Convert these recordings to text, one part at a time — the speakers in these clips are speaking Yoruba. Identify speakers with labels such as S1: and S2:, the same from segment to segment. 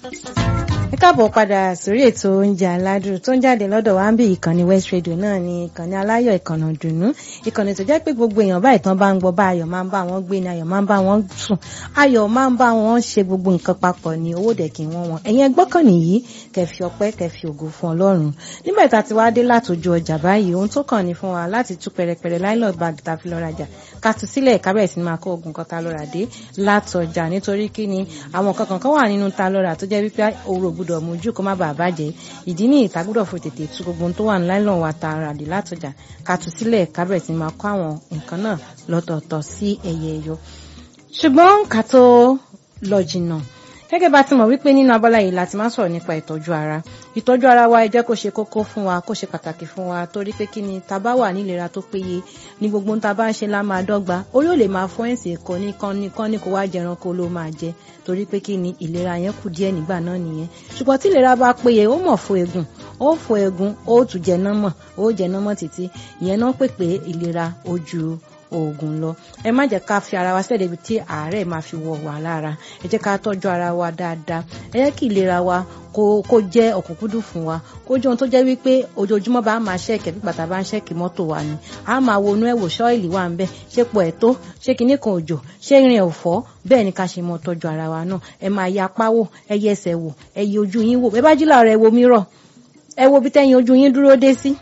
S1: ẹ káàbọ̀ padà sórí ètò oúnjẹ aládùn tó ń jáde lọ́dọ̀ wa ń bí ìkànnì West Radio náà ni ìkànnì aláyọ̀ ìkànnì dùnú ìkànnì tó jẹ́ pé gbogbo èèyàn báyìí tán bá ń gbọ́ bá ayọ̀ máa ń bá wọn gbé ni ayọ̀ máa ń bá wọn sùn ayọ̀ máa ń bá wọn ṣe gbogbo nǹkan papọ̀ ní owó dẹ̀ kí wọ́n wọn ẹ̀yin ẹgbọ́n kan nìyí kẹfì ọpẹ́ kẹfì ògo fún Ọlọ́run nígbà tá a ti wá dé látòjú ọjà báyìí ohun tó kàn ní fún wa láti tú pẹrẹpẹrẹ láìlọ bag tá a fi lọ rajà ká tú sílẹ̀ ká bẹ̀rẹ̀ sí ni máa kó ogun kan tá a lọ rà dé látọjà nítorí kí ni àwọn kankan kan wà nínú tá a lọ rà tó jẹ́ wípé òru gbọ́dọ̀ mójú kó má bàa bàjẹ́ ìdí ní ìta gbọ́dọ̀ fò tètè tú gbogbo ohun tó wà ní láìlọ wa tá a rà dé látọjà ká tú sílẹ̀ ká bẹ̀rẹ̀ sí ni máa kó àwọn nǹkan náà lọ́tọ̀ọ̀tọ̀ sí ẹyẹ ẹyọ ṣùgbọ́n ká tó lọ jìnnà gẹ́gẹ́ bá ti mọ̀ wípé nínú abala yìí láti máa sọ̀rọ̀ nípa ìtọ́jú ara ìtọ́jú ara wa ẹ jẹ́ kó ṣe kókó fún wa kó ṣe pàtàkì fún wa torí pé kí ni tá bá wà nílera tó péye ní gbogbo tá bá ń ṣe lá máa dọ́gba orí ò lè máa fọ́ ẹ̀sìn ẹ̀kọ́ ní kán ní kán ní kó wá jẹran kó ló máa jẹ torí pé kí ni ìlera yẹn kù díẹ̀ nígbà náà nìyẹn ṣùgbọ́n tí ìlera bá péye ó mọ̀ fún egun ó fún egun ó tún jẹ náà mọ̀ ó jẹ náà mọ̀ títí ìyẹn náà pè pé ìlera ojú oògùn lọ ẹ má jẹ́ ká fi ara wa sílẹ̀ débi tí àárẹ̀ máa fi wọ̀ wá lára ẹ jẹ́ ká tọ́jú ara wa dáadáa ẹ jẹ́ kí ìlera wa kó kó jẹ́ ọ̀kúnkúndùn fún wa kó jẹ́ ohun tó jẹ́ wípé ojoojúmọ́ bá máa ṣẹ́ẹ̀kẹ́ bí bàtà bá ń ṣẹ́ẹ̀kì mọ́tò wa ni a máa wo inú ẹ̀ wò ṣọ́ọ̀lì wà ń bẹ̀ ṣé pọ̀ ẹ̀ tó ṣé kinní kan òjò ṣé irin ẹ̀ ò fọ́ bẹ́ẹ̀ ni ká ṣe mọ́ tọ́jú ara wa náà ẹ máa ya apá wò ẹ yẹ ẹsẹ̀ wò ẹ yẹ ojú yín wò ẹ bá jí láàárọ̀ ẹ wo mírọ̀ ẹ wo bí tẹ́yìn ojú yín dúró dé sí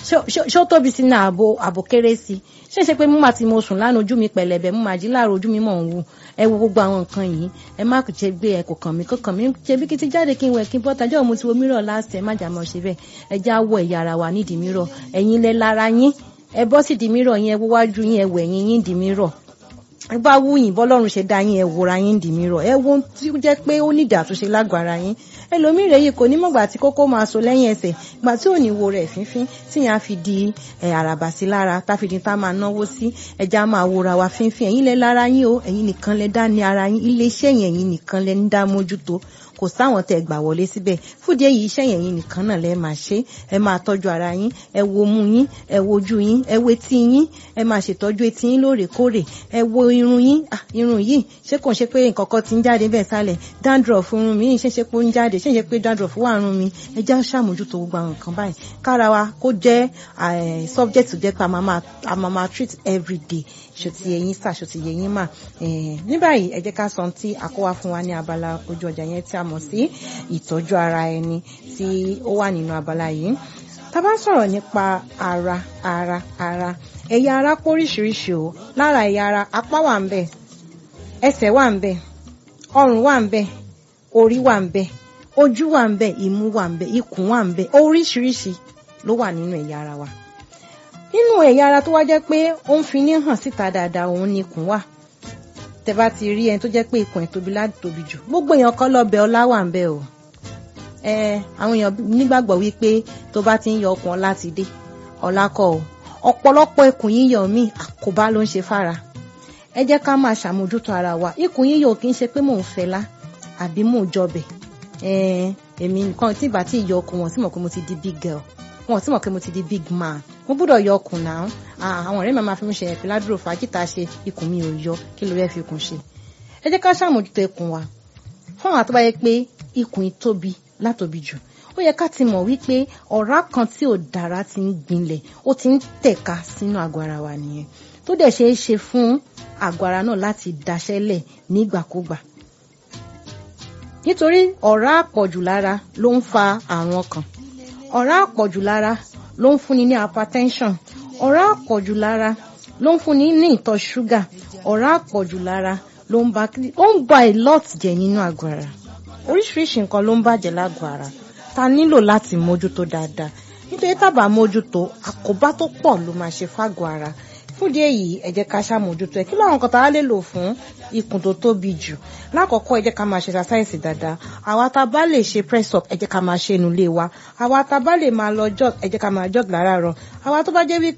S1: ṣó tóbi sí ní ààbò ààbò kéré sí ṣé ṣe pé mú màá ti mo sùn lánàá ojú mi pẹ̀lẹ́bẹ̀ mú màá jí láàárọ̀ ojú mi mọ̀ ń wù ẹ wo gbogbo àwọn nǹkan yìí ẹ má ṣe gbé ẹ kò kàn mí kò kàn mí ṣe bí kí ti jáde kí n wẹ̀ kí n bọ́ tajú mo ti wo mírọ̀ láàṣẹ má jà mọ́ ṣe bẹ́ẹ̀ ẹ já wọ ẹ̀yà ara wa nídìí mírọ̀ ẹ̀yin lẹ lára yín ẹ bọ́ sí di mírọ̀ yín ẹ wọ́ wájú yín ẹ wẹ̀ yín yín di mírọ̀ ẹ bá wú yín bọ́lọ́run ṣe dá yín ẹ wòra yín di mírọ̀ ẹ wo tí ó jẹ́ pé ó nídìí àtúnṣe lágọ̀ọ́ ara yín ẹlòmíì rẹ̀ yìí kò ní mọ̀gbà tí kókó máa so lẹ́yìn ẹsẹ̀ gbà tí ò ní wo rẹ̀ fínfín tí yẹn á fi di àràbà sí lára tá fi di tá máa náwó sí ẹja máa wòra wa fínfín ẹ̀yin lẹ lára yín o ẹ̀yin nìkan lẹ dá ní ara yín iléeṣẹ́ yẹn ẹ̀yin nìkan lẹ ń dá mójútó kò sáwọn tẹ gbà wọlé síbẹ̀ fúdìí èyí iṣẹ́ yẹn yín nìkan náà lẹ máa ṣe ẹ máa tọ́jú ara yín ẹ wo mú yín ẹ wo ojú yín ẹ wo etí yín ẹ máa ṣètọ́jú etí yín lóòrèkóòrè ẹ wo irun yín irun yìí ṣé kò ń ṣe pé nǹkan kan ti ń jáde bẹ́ẹ̀ sálẹ̀ dandruff irun mi ṣe ṣe pé ó ń jáde ṣe ṣe pé dandruff wà irun mi ẹ já ṣàmójútó gbogbo àwọn nǹkan báyìí kára wa kó jẹ́ subject tó jẹ́ pé a máa máa treat everyday ṣòtì ẹ̀yin sà ṣòtì ẹ̀yin mà ní báyìí ẹ jẹ́ ká sọ tí àkówá fún wa ní abala ojú ọjà yẹn tí a mọ̀ sí ìtọ́jú ara ẹni tí ó wà nínú abala yìí tá bá sọ̀rọ̀ nípa ara ara ara ẹ̀yà ara póríṣiríṣi o lára ẹ̀yà ara apá wà ń bẹ̀ ẹsẹ̀ wà ń bẹ̀ ọrùn wà ń bẹ̀ orí wà ń bẹ̀ ojú wà ń bẹ̀ imú wà ń bẹ̀ ikùn wà ń bẹ̀ oríṣiríṣi ló wà nínú ẹ̀yà ara wa nínú ẹ̀yà ara tó wá jẹ́ pé ó ń fi ní hàn síta dáadáa òun ni ikùn wà tẹ bá ti rí ẹni tó jẹ́ pé ikùn ẹ̀ tóbi láti tóbi jù gbogbo èèyàn kọ́ lọ́bẹ̀ ọlá wà ń bẹ̀ o ẹ àwọn èèyàn nígbàgbọ́ wípé tó bá ti ń yọ ọkùn ọlá ti dé ọlá kọ́ o ọ̀pọ̀lọpọ̀ ikùn yíyọ míì àkóbá ló ń ṣe fára ẹ jẹ́ ká máa ṣàmójútó ara wa ikùn yíyọ kì í ṣe pé mò ń fẹlá àbí mò ń jọbẹ̀ èmi nǹkan tí ìgbà tí ìyọ ọkùn wọn sì mọ̀ pé mo ti di big girl wọn sì mọ̀ pé mo ti di big man mo gbọ́dọ̀ yọ ọkùn náà àwọn ọ̀rẹ́ mi máa fi mí ṣe ẹ̀pẹ́ ládùúrò fàájìtà ṣe ikùn mi ò yọ kí ló fẹ́ fi ikùn ṣe ẹ jẹ́ ká ṣàmójútó ikùn wa fún àwọn àtọ́bá yẹ pé ikùn tóbi látòbí jù ó yẹ ká ti mọ̀ wípé ọ̀rá kan tí ò dára ti ń gbinlẹ̀ ó ti ń tẹ̀ka sínú àgọ́ ara wa nìyẹn tó dẹ̀ ṣeé ṣe fún àgọ́ ara náà láti daṣẹ́lẹ̀ nígbàkúgbà nítorí ọ̀rá àpọ̀jù lára ló ń fa àrùn ọkàn ọ̀rá àpọ̀jù lára ló ń fúnni ní hypertension ọ̀rá àpọ̀jù lára ló ń fúnni ní ìtọ̀ ṣúgà ọ̀rá àpọ̀jù lára ló ń ba ó ń ba a lot jẹ́ nínú àgọ́ ara oríṣiríṣi nǹkan ló ń bàjẹ́ lágọ̀ọ́ ara ta nílò láti mójútó dáadáa nítorí tábà mójútó àkóbá tó pọ̀ ló máa ṣe fágọ̀ọ́ ara fúdí èyí ẹ jẹ́ ká ṣàmójútó ẹ kí ló àwọn nǹkan tá a lè lò fún ikùn tó tóbi jù lákọ̀ọ́kọ́ ẹ jẹ́ ká máa ṣe exercise dáadáa àwa tá a bá lè ṣe press up ẹ jẹ́ ká máa ṣe inú ilé wa àwa tá a bá lè máa lọ jog ẹ jẹ́ ká máa jog láràárọ̀ àwa tó bá jẹ́ wípé